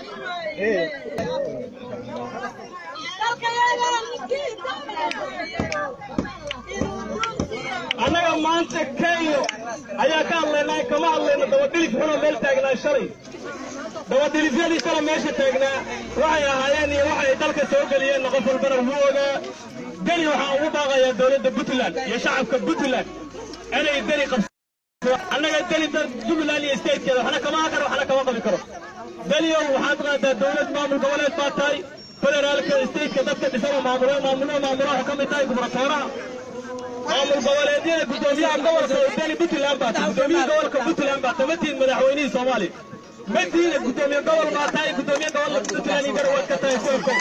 annaga maanta kenya ayaa ka hadlaynaa kama hadlayno dabadhilif xunoo meel taagnaa shalay dabadhilifyadii shalay meesha taagnaa waxay ahaayeen iyo waxay dalka soo geliyeenna qof walbana wuu ogaa deni waxaan ugu baaqayaa dowladda puntland iyo shacabka puntland inay deni qabso annaga deni jubbaland iyo statekeeda waxna kama karo waxna kama qabi karo deniyow waxaad qaadaa dowlad maamul goboleed baa tahay federaalka stateka dadka dhisaba maamulo maamulo maamulo ka mid tahay gubernatooraha maamul goboleedyada gudoomiyaha gobolka deni puntland baa tahay gudoomiyaha gobolka puntland baa tahay matihiin madaxweynihii soomaaliya matihiina gudoomiye gobol baa tahay gudoomiye gobolka puntland iyo garwaad ka tahay koobko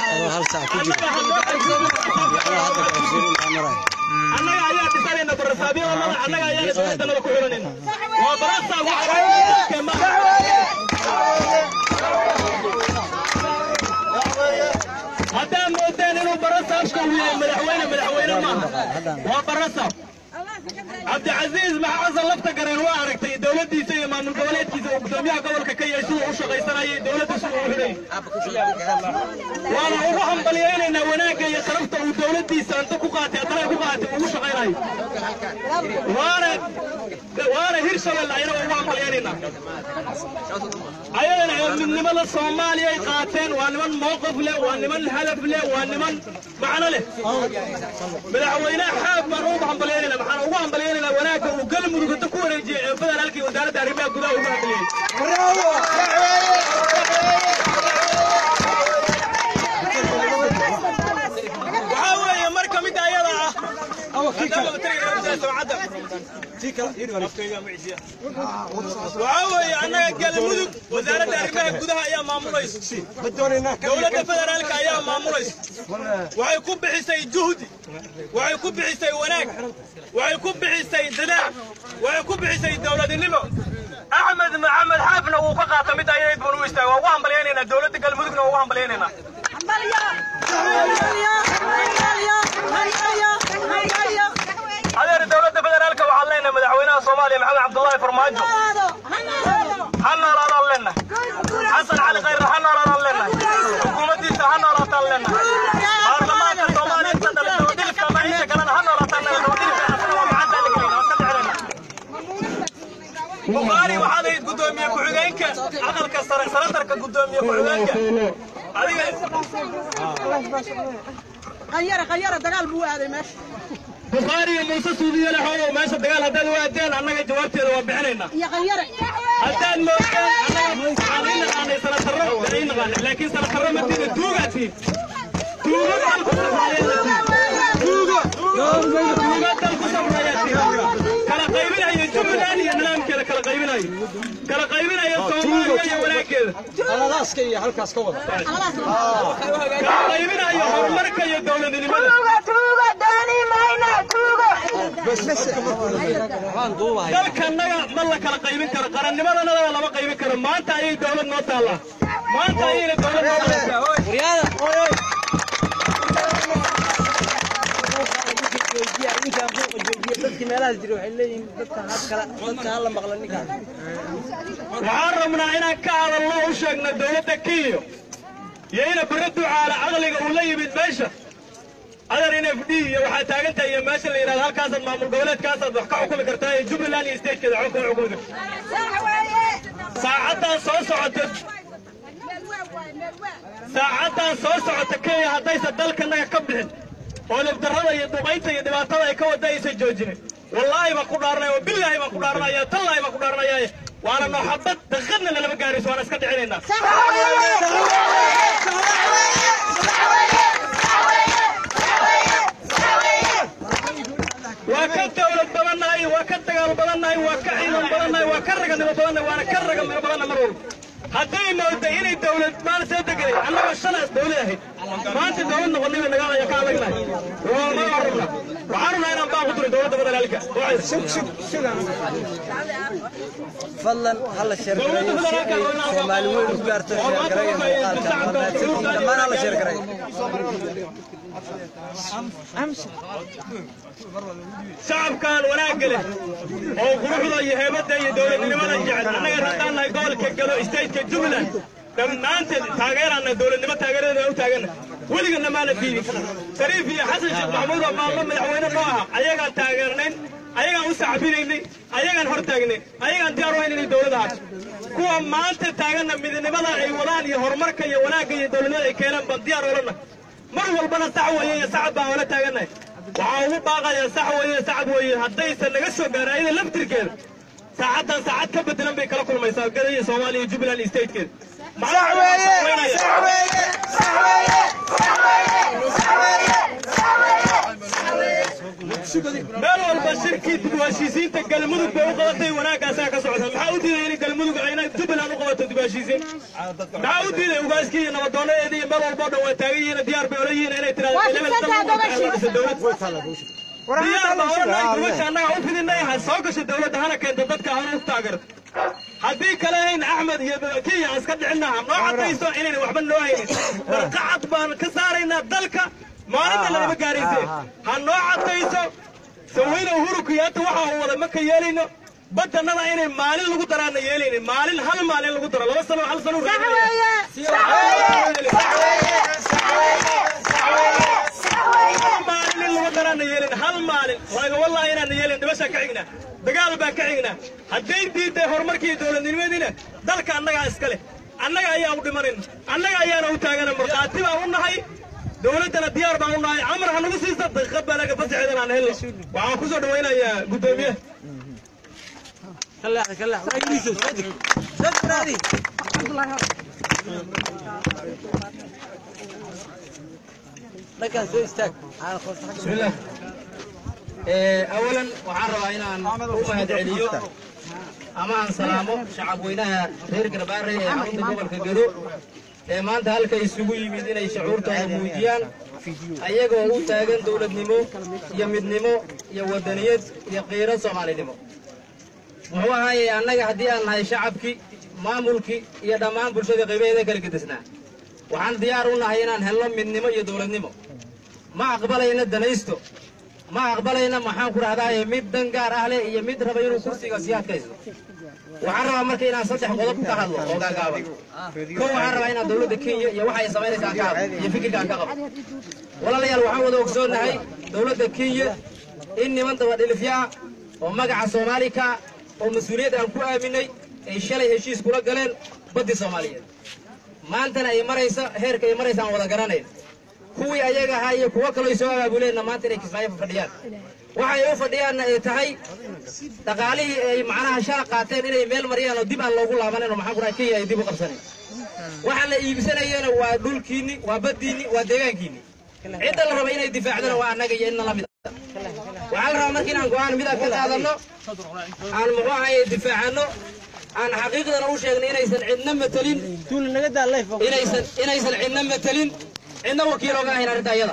annaga ayaa dhisanayna barasaabyadanada annaga ayaana dowladdanada ku xiranayna waa barasaab haddaad moodeen inuu barasaabka uu yahay madaxweyne madaxweyne maaha waa barasaab cabdicasiis maxasan lafta gareen waa aragtay dowladdiisa iyo maamul goboleedkiisa uu gudoomiyaha gobolka ka yahay siduu u shaqaysanayay dowladda siduu u xidhay waana ugu hambalyaynaynaa wanaagga iyo sharafta uu dowladdiisa anta ku qaatay haddana ku qaatay ugu shaqaynayo waana waana hirshabelle ayana ugu hambalyaynaynaa ayadana ee midnimada soomaaliya ay qaateen waa niman mowqif leh waa niman hadaf leh waa niman macno leh madaxweynaha xaab baan ugu hambalyaynayna maxaan ugu hambalyaynayna wanaagga uu galmudug hadda ku wareejiyey ee federaalkii wasaaradda arrimaha gudaha ugu hambaliyey waxaa weeye marka midda ayada ah waxaa weeye annaga galmudug wasaaradda arrimaha gudaha ayaa maamulaysa dowladda federaalka ayaa maamulaysa waxay ku bixisay juhdi waxay ku bixisay wanaag waxay ku bixisay dadaal waxay ku bixisay dowladnimo axmed maxamed xaafna wuu ka qaata midda ayayd baan u istaaga waa ugu hambalyaynaynaa dowladda galmudugna waa ugu hambalyaynaynaa adeer dowladda federaalka waxaan leenahay madaxweynaha soomaaliya maxamed cabdullaahi farmaajo ha noolaadaan leenahay xasan cali khayre ha noolaadaan leenahay xukuumaddiisa ha noolaataan leenahay baarlamaanka soomaaliya inta dhale dabadhilifka ama inta kalena ha noolaataan dabadhilifka asana waa gacanta la gelina waa ka dhexelena bukhaari waxaad ahayd gudoomiye ku-xigeenka aqalka sare sanatarka gudoomiye ku-xigeenka adiga khayara khayara dagaal buu aaday meesha bukhaari iyo muuse suudiye lexoodow meesha dagaal haddaad u aadeen annaga jawaabteeda waa bixinaynaa iyo khayara haddaad moodeen annaga waxaan ii naqaanay sanatarro waan ii naqaanay laakiin sanatarro matiida tuugaatiin tuugo dalku safrayatiin tuugo tuugo dalku safrayatiin kala qaybinayo jubbaland iyo nidaamkeeda kala qaybinayo kala qaybinayo soomaaliya iyo wanaaggeeda aladaska iyo halkaas ka wada kala qaybinayo horumarka iyo dowladnimada waxaan duubahay dalkanaga ma la kala qaybin karo qarannimadanadana lama qaybin karo maanta ayay dowlad noo taallaa maanta ayayna dowlad noo taallaa waryaada dadkii meelahaas jira waxay leeyihiin dadka hadkala dadka hala maqla ninkaan waxaan rabnaa inaan ka hadalno u sheegna dowladda kenya iyo ina bare ducaala caqliga uu la yimid meesha adar in f d iyo waxaa taagan tahay iyo meesha la yidhahdo halkaasaad maamul goboleedkaasaad wax ka xukumi kartaa iyo jubbaland iyo statekeeda wax ka xukumi kartaa saacaddaa soo socota saacaddaa soo socota kenya haddaysan dalkanaga ka bixin oo nabdarrada iyo duqaynta iyo dhibaatada ay ka wada aysan joojinin wallaahi baan ku dhaaranaya oo billaahi baan ku dhaaranaya tallaahi baan ku dhaaranaya waana nooxabad daqiiqadna nalama gaarayso waana iska dhicinaynaa waa ka dawlad badannahay waa ka dagaal badannahay waa ka ciidan badannahay waa ka raganimo badannahay waana ka raganimo badanna mar walba hadday mooda inay dawlad maal soo deganay annagoo shalaas dawlad ahayd maanta dawlad noqonnay bay nagaa ka adagnahay ma rabna waxaan rabnaa inaan baa ku diro dawladda federaalka fadlan hala sheergareeyo si ay soomaali weyn u gaarto sheergareeya muuqaalka mahadsantihiin dhammaan hala sheergareeyo shacabkan wanaagga leh oo quruxda iyo heebadda iyo dowladnimada jecel annaga haddaan nahay gobolka galo stateka jubbaland dhammaanteed taageeraana dowladnimo taageeradeeda u taagana weligana maana diidin shariif iyo xasan sheekh maxamuud oo maalmo madaxweyne noo aha ayagaan taageernayn ayagaan u sacbinaynay ayagaan hor taagnay ayagaan diyaar u hayn inay dowlad ahaato kuwa maanta taaganna midnimada ay wadaan iyo horumarka iyo wanaagga iyo dowladnimada ay keenaan baan diyaar olana mar walbana sax weeye iyo sacab baan ola taagannahay waxaa ugu baaqaya sax weeye sacab weeye haddaysan naga soo gaarin ayada laftirkeeda saacaddan saacad ka bedelan bay kala kulmaysaa gadaya soomaaliya iyo jubbaland iyo statekeeda meel walba shirkii dib u heshiisiinta galmudug bay u qabatay wanaagaasaa ka socda maxaa u diiday in galmudug ayna jubbaland u qabato dib u heshiisiin maxaa u diiday ugaaskii iyo nabadoonadeedii iyo meel walba o dhan waa taagan yihiin diyaar bay ola yihiin inay tirahdodisa diyaar baa oranay gubasha annaga u fidinay ha soo gasho dowladda hana keento dadka hana u taageerto haddii kale hayn axmed iyo kenya aan iska dhicinna ha noo cadayso inayna waxba noo haynin warqacad baan ka saaraynaa dalka maalinta lanama gaarayse ha noo cadayso sawayna uhuru kiyaata waxa uu wada maka yeelayno badanada inay maalin lagu daraana yeelaynin maalin hal maalin lagu daro laba sano hal sano maalin in lagu daraana yeelin hal maalin waaga wallahi inaana yeelin dhibashaa ka xignaa dagaal baa ka xignaa hadday diiday horumarkii dowladnimadiina dalka annagaa iska leh annaga ayaa u dhimanayn annaga ayaana u taagana markhaati baan u nahay dowladdana diyaar baan u nahay amar ha nagu siisa daqiiqad baa laga fasaxeedan aan helno waxaan ku soo dhawaynayaa guddoomiyaha dhankaan soo istaag بسم الله اولا waxaan rabaa inaan u mahadceliyo ama aan salaamo shacab weynaha reer garbaare ee xarunta gobolka gedo ee maanta halka isugu yimid inay shucuurtooda muujiyaan ayagoo u taagan dowladnimo iyo midnimo iyo wadaniyad iyo qiiro soomaalinimo muxuu ahaaye annaga haddii aan nahay shacabkii maamulkii iyo dhammaan bulshada qaybaheeda kala gedesnaa waxaan diyaar u nahay inaan helno midnimo iyo dowladnimo ma aqbalayna danaysto ma aqbalayna maxaan ku dhahdaaye mid dan gaar ah leh iyo mid raba inuu kursiga sii adkaysto waxaan rabaa marka inaan saddex qodob ka hadlo oo gaagaaban kow waxaan rabaa inaan dowladda kenya iyo waxa ay samaynaysa aan ka hadlo iyo fikirka aan ka qabo walaalayaal waxaan wada ogsoonnahay dowladda kenya in niman dabadhilifya ah oo magaca soomaali ka ah oo mas-uuliyad aan ku aaminay ay shalay heshiis kula galeen baddii soomaaliyeed maantana ay marayso heerka ay maraysa aan wada garanayn kuwii ayaga ahaa iyo kuwo kaloo soo abaabuleenna maanta inay kismaayo fadhiyaan waxay u fadhiyaanna ay tahay dhaqaalihii ay macnaha shala qaateen inay meel mariyaan oo dib aan loogu laabanan oo maxaan ku dhahay kenya ay dib u qabsanen waxa la iibsanayana waa dhulkiinni waa baddiinni waa deegaankiinni cidda la raba inay difaacdana waa annaga iyo inna la mid ah waxaa la rabaa marka inaan go-aan mid ah ka qaadanno aan muxuu ahaye difaacanno aan xaqiiqdana u sheegno inaysan cidna matelin tuul naga daa leef inaysan inaysan cidna matelin cidna wakiil oga ahayn arrinta iyada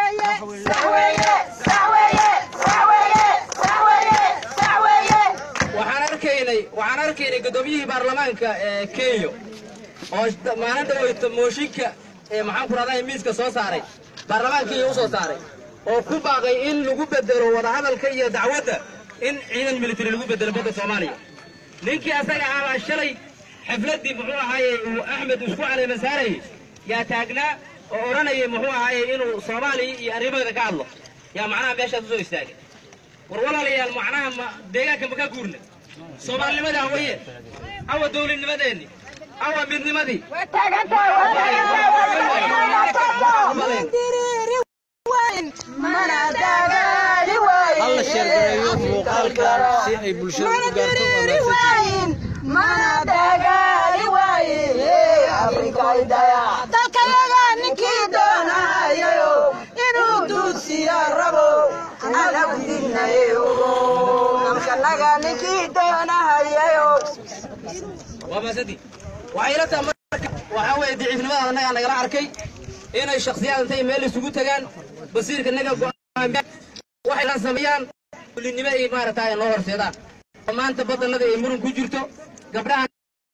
waxaan arkaynay waxaan arkaynay guddoomiyihii baarlamaanka ee kenya oo maalin dhaweyta mooshinka ee maxaan ku rahdaa miiska soo saaray baarlamaanka kenya u soo saaray oo ku baaqay in lagu bedelo wadahadalka iyo dacwadda in ciidan military lagu bedelo badda soomaaliya ninkii asaga ahabaa shalay xafladdii muxuu ahaaye uu axmed isku caleema saarayay yaa taagnaa oo odhanayay muxuu ahaaye inuu soomaaliya iyo arrimaheeda ka hadlo yaa macnaha meeshaas usoo istaagay war walaalayaal macnaha ma deegaanka ma ka guurna soomaalinimada hawaye awa dowladnimadeenni awa midnimadii halla sheergareeyo muuqaalkan si ay bulshada u gaarto waa dalkayaga ninkii doonahayayo inuu duusiya rabo anagu dinayo amkanaga ninkii doonahayayo waa maasadi waxay ila tahay marka waxaa weeye daciifnimada annagaa nagala arkay inay shakhsiyaad intay meel isugu tagaan basiirka naga go'aamiyaan waxay la sameeyaan kulinimo ay maaragtaa ay noo horseedaan oo maanta badanada ay muran ku jirto gabdhaha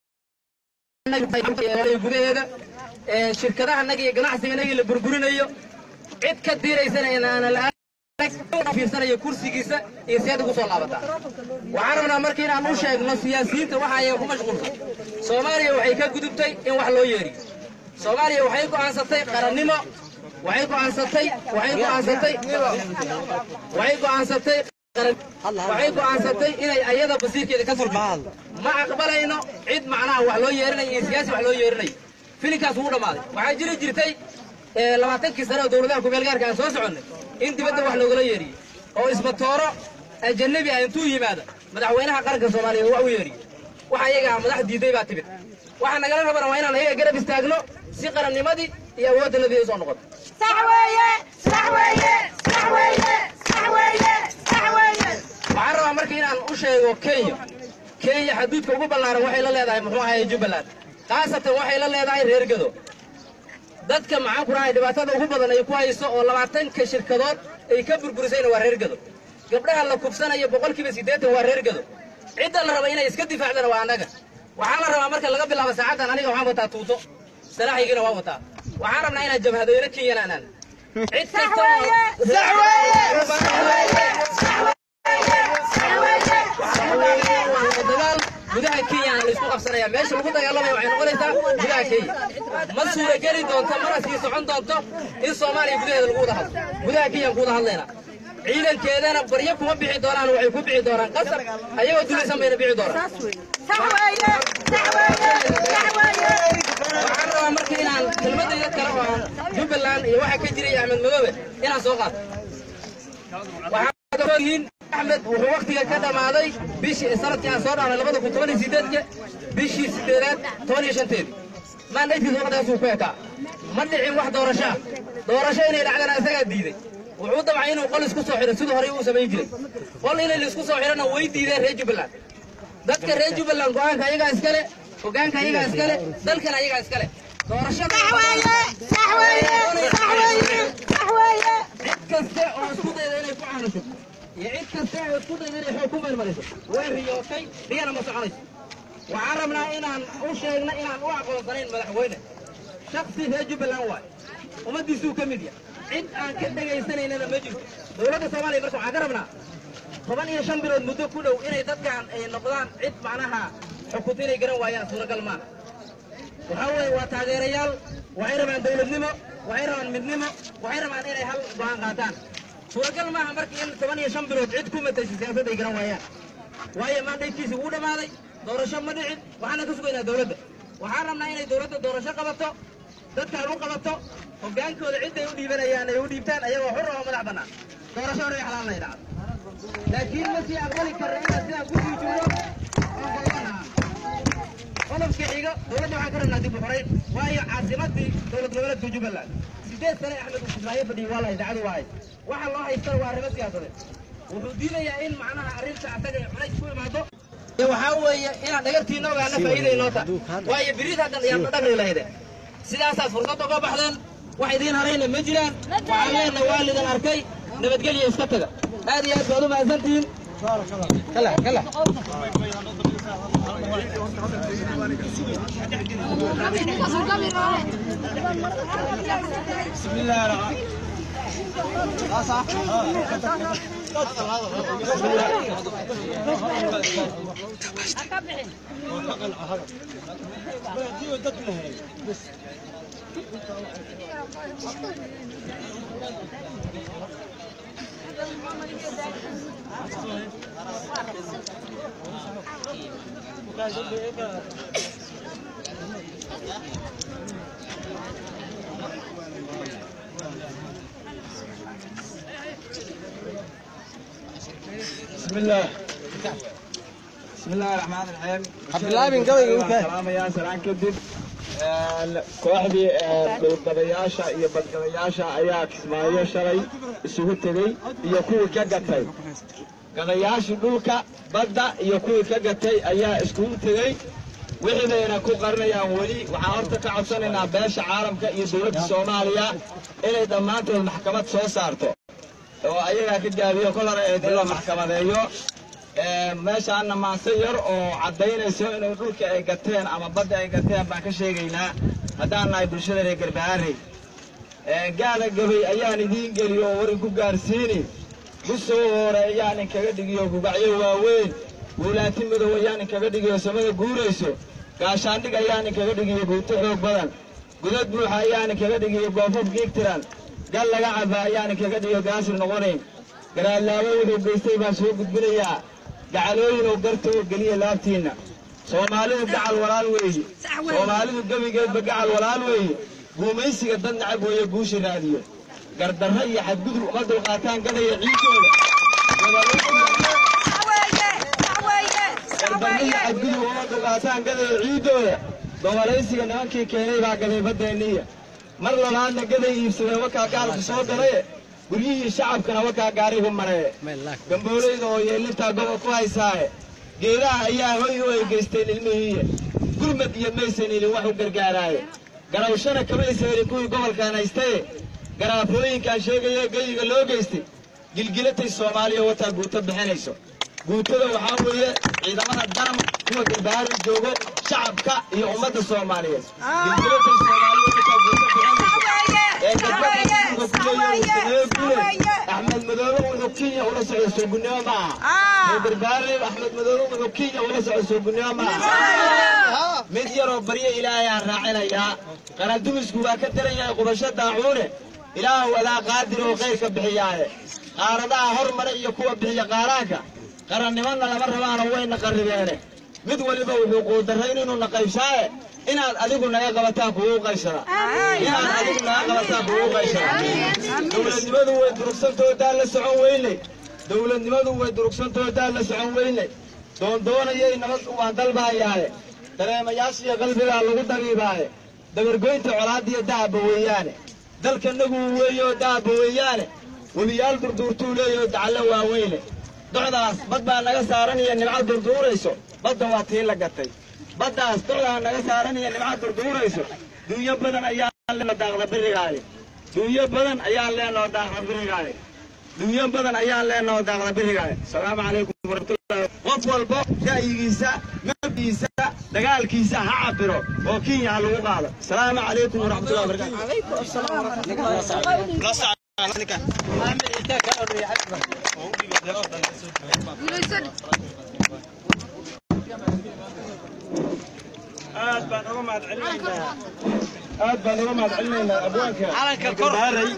gudaheeda ee shirkadaha naga iyo ganacsiga naga la burburinayo cid ka diiraysana inaana la fiirsanayo kursigiisa iyo seed ugu soo laabataa waxaan rabnaa marka inaan u sheegno siyaasiyiinta waxa ayaga ku mashquulsan soomaaliya waxay ka gudubtay in wax loo yeeriyo soomaaliya waxay go'aansatay qarannimo waxay go'aansatay waxay go'aansatay waxay go'aansatay qaran- waxay go'aansatay inay ayada basiirkeeda ka furto ma aqbalayno cid macnaha wax loo yeerinayo iyo siyaasi wax loo yeerinayo filinkaas wuu dhammaaday waxaa jiri jirtay ee, labaatankii sane oo dowladaha kumeel gaarka aan soo soconnay in dibadda wax loogala yeeriyo oo isbatooro ajanabi ah intuu yimaado madaxweynaha qaranka soomaaliya wax u yeeriyo waxa iyaga madax diiday baa timid waxaa nagala rabana waa inaan ayaga garab istaagno si qarannimadii iyo awooddanadii ay usoo noqoto صح ويا صح ويا صح ويا صح ويا صح ويا waxaan rabaa marka inaan u sheego kenya kenya xaduudka ugu ballaaran waxay la leedahay muxuu ahaye jubbaland khaasatan waxay la leedahay reer gado dadka maxaan ku dhahay dhibaatada ugu badan ay ku hayso oo labaatanka shirkadood ay ka burburisayna waa reer gado gabdhaha la kufsanayo boqolkiiba siddeetan waa reer gado cidda la raba inay iska difaacdana waa annaga waxaa la rabaa marka laga bilaabo saacaddan aniga waxaan wataa tuuto salaaxigina waan wataa waxaan rabnaa inaan jabhadooyno kenyana anaan cid kasta oo- dagaal gudaha kenya aan laysku qabsanaya meesha lagu dagaalamaya waxay noqonaysaa gudaha kenya ma suurageli doonto mana sii socon doonto in soomaaliya gudaheeda lagu wada hadlo gudaha kenyaan ku wada hadlaynaa ciidankeedana baryo kuma bixi doonaan waxay ku bixi doonaan qasab ayagoo dulaysan bayna bixi doonaan صح ويا صح ويا صح ويا waxaan rabaa marka inaan kelmadayda kale oo aan jubbaland iyo waxa ka jiray axmed madoobe inaan soo qaato waxaad ogyihiin axmed wuxuu waktiga ka dhammaaday bishii sanadkii aan soo dhahnay labada kun toban iyo sideedka bishii sideedaad toban iyo shanteedii maandhaytiisa waqtigaasuu ku ekaa ma dhicin wax doorasho ah doorasho inay dhacdana isagaa diiday wuxuu damcay inuu qol isku soo xidho siduu horey uu samayn jiray qol inay laisku soo xidhana way diideen reer jubbaland dadka reer jubbaland go-aanka ayagaa iskale hogaanka ayagaa iskale dalkana ayagaa iskale doorashada صح ويا صح ويا صح ويا صح ويا cid kaste oo isku dayda inay ku caanasho iyo cid kaste oo isku dayda inay xoog ku meelmariso way riyootay riyana ma soconayso waxaan rabnaa inaan u sheegno inaan u aqoonsanayn madaxweyne shaksi reer jubbaland waay ummaddiisuu ka mid yahay cid aan ka dhegaysanaynana ma jirto dowladda soomaaliya marka waxaan ka rabnaa toban iyo shan bilood muddo ku dhow inay dadkan ay noqdaan cid macnaha xukunta inay garan waayaan suuragal maaha waxaa weeye waa taageerayaal waxay rabaan dowladnimo waxay rabaan midnimo waxay rabaan inay hal go'aan qaataan suuragal maaha marka in toban iyo shan bilood cid ku matashay siyaasadda ay garan waayaan waayo maandhaydkiisi wuu dhammaaday doorasho ma dhicin waxaana ka sugaynaa dowladda waxaan rabnaa inay dowladda doorasho qabato dadkaan u qabato hogaankooda cidday u dhiibanayaan ay u dhiibtaan ayagoo xur oo madax bannaan doorasho hore xalaal lay dhacdo laakiin ma sii aqbali karna inaan sidaan ku sii joogo oo go'aanaha qodobka xiga dowladda waxaan ka rabnaa dib u xorayn waayo caasimadii dowlad goboleedka jubbaland sideed sane axmed uu kismaayo fadhiyay waa la idaacadu waahay waxa loo haystana waa arrimo siyaasadeed wuxuu diidayaa in macnaha arrinta asaga ay culays ku imaado iyo waxaa weeye inaan dhagartiina ogaana faa'iida inoo ta waayo biriid haddan ayaan dhagri lahayde sidaasaad fursad uga baxdeen wax idiin harayna ma jiraan waxaan leenahay waa lidan arkay nabadgelya iska taga aad iyo aad baad u mahadsantihiin kala kala بسم الله بسم الله الرحمن الرحيم bilaabin gabayga u kaah. salaamayaa salaan kadib Een, kooxdii ee, dhowrgadayaasha iyo badgadayaasha ayaa kismaayo shalay isugu tegey iyo kuwii ka gatay gadayaashii dhulka badda iyo kuwii ka gatay ayaa iskugu tegey wixiibayna ku qarinayaan weli waxaan horta ka codsanaynaa beesha caalamka iyo dowladda soomaaliya inay dhammaantood maxkamad soo saarto oo ayagaa ka gaabiyo kol hore ee dib loo maxkamadeeyo Ee, meeshaana maanse yar oo caddaynayso inay dhulka ay gateen ama badda ay gateen baan ka sheegaynaa haddaan nahay bulshada reer garbaharey Ee, gaada gabay ayaan idiin geliyo oo warin ku gaarsiini gusow hore ayaan inkaga dhigiyo gugacyo waaweyn guulaati madow ayaan inkaga dhigiyo samada guurayso gaashaandhig ayaan inkaga dhigiyo guuto xoog badan gudad buuxa ayaan inkaga dhigiyo goofaf giigtiran gal laga caba ayaan inkaga dhigiyo gaasir noqonayn garaadlaabo wuxuu geystay baan soo gudbinayaa gacalooyinuu garta oo geliya laabtiinna soomaalidu gacal walaal weeye soomaalidu gebigeedba gacal walaal weeye guumaysiga dad nacab weeye guusha raadiyo gardarro iyo xadgudub uma dulqaataan gadaya ciidooda gardarro iyo xadgudub uma dulqaataan gadaya ciidooda gobolaysiga nimankii keenay baa gaday baddeeniya mar labaadna gaday iibsadeen wakaa gaalku soo galaye guryihii shacabkana wakaa gaarigu maree gamboolayda oo yeelintaa gobob ku haysaaye geedaha ayaa hoy u egeysteen ilmihiiya gurmad iyo maysan helin wax u gargaaraaye garawshana kamaysa helin kuwii gobolkan haystaye garaafooyinkaan sheegaya geyiga loo geystay gilgilatay soomaaliya wataa guuto bixinayso guutada waxaa weeye ciidamada daram kuwa garbaari joogo shacabka iyo ummadda soomaaliyeed gilgilatay soomaaliya wataa guuto bixinayso ee gabadha ku leeyahay guule axmed madoobe wuxuu kenya ula socda soogunimo ma aha ee garbaare axmed madoobe wuxuu kenya ula socda soogunimo ma aha mid yaroo baryo ilaahay aan raacinayaa qarandumisku waa ka daran yahay qubasho daacuune ilaahu adaa qaadir oo khayrka bixiyaaye qaaradaha hormare iyo kuwa bixiya qaaraanka qarannimadna lama rabaano wayna qarribeene mid waliba wuxuu quudarrayn inuu na qaybsaaye inaad adigu naga qabataan kugu qaybsada inaad adigu naga qabataan kugu qaybsada dowladnimadu way durugsantoodaa la socon weynay dowladnimadu way durugsantoodaa la socon weynay doondoonayay nabad waan dalbaayaaye dareemayaashiyo qalbigaa lagu dabiibaaye dabargoynta colaadiyo dahaba weeyaane dalkanagu weeyoo dahaba weeyaane webiyaal durduurtuu leeyoo dacallo waaweyne docdaas bad baa naga saaran iyo nimca durduurayso badda waa tii la gatay baddaas docdaa naga saaran iyo nimca durduurayso dunyo badan ayaan leenoo daaqda birigaale dunyo badan ayaan leenoo daaqda birigaale dunyo badan ayaan leenoo daaqda birigaale asalaamu calaykum waraxmatullahi qof walbo ra'yigiisa mabdiisa dagaalkiisa ha cabiro oo kenya ha lagu qaado asalaamu calaykum waraxmatullahi wabarakatu aad baan uga mahad celinaynaa aad baan uga mahad celinaynaa abwaanka garbaaray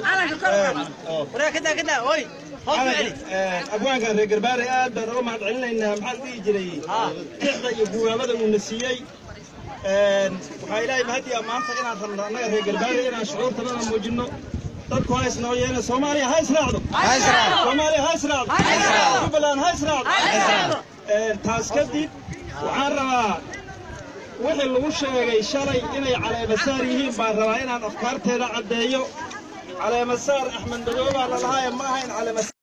abwaanka reer garbaaray aad baan uga mahad celinaynaa maxaa la dhihi jiray tixda iyo guwaamada uuna siiyey waxaa ilaahay mahadiya maanta inaan rabno annaga reer garbaaray inaan shucuurtanada muujinno dadku ha isnoo yeena soomaaliya ha israacdo soomaaliya ha israacdo jubbaland ha israacdo taas kadib waxaan rabaa wixii lagu sheegay shalay inay caleemasaar yihiin baan rabaa inaan afkaarteeda caddeeyo caleemasaar axmed madoobaa lalahaa ee ma ahayn caleemasaar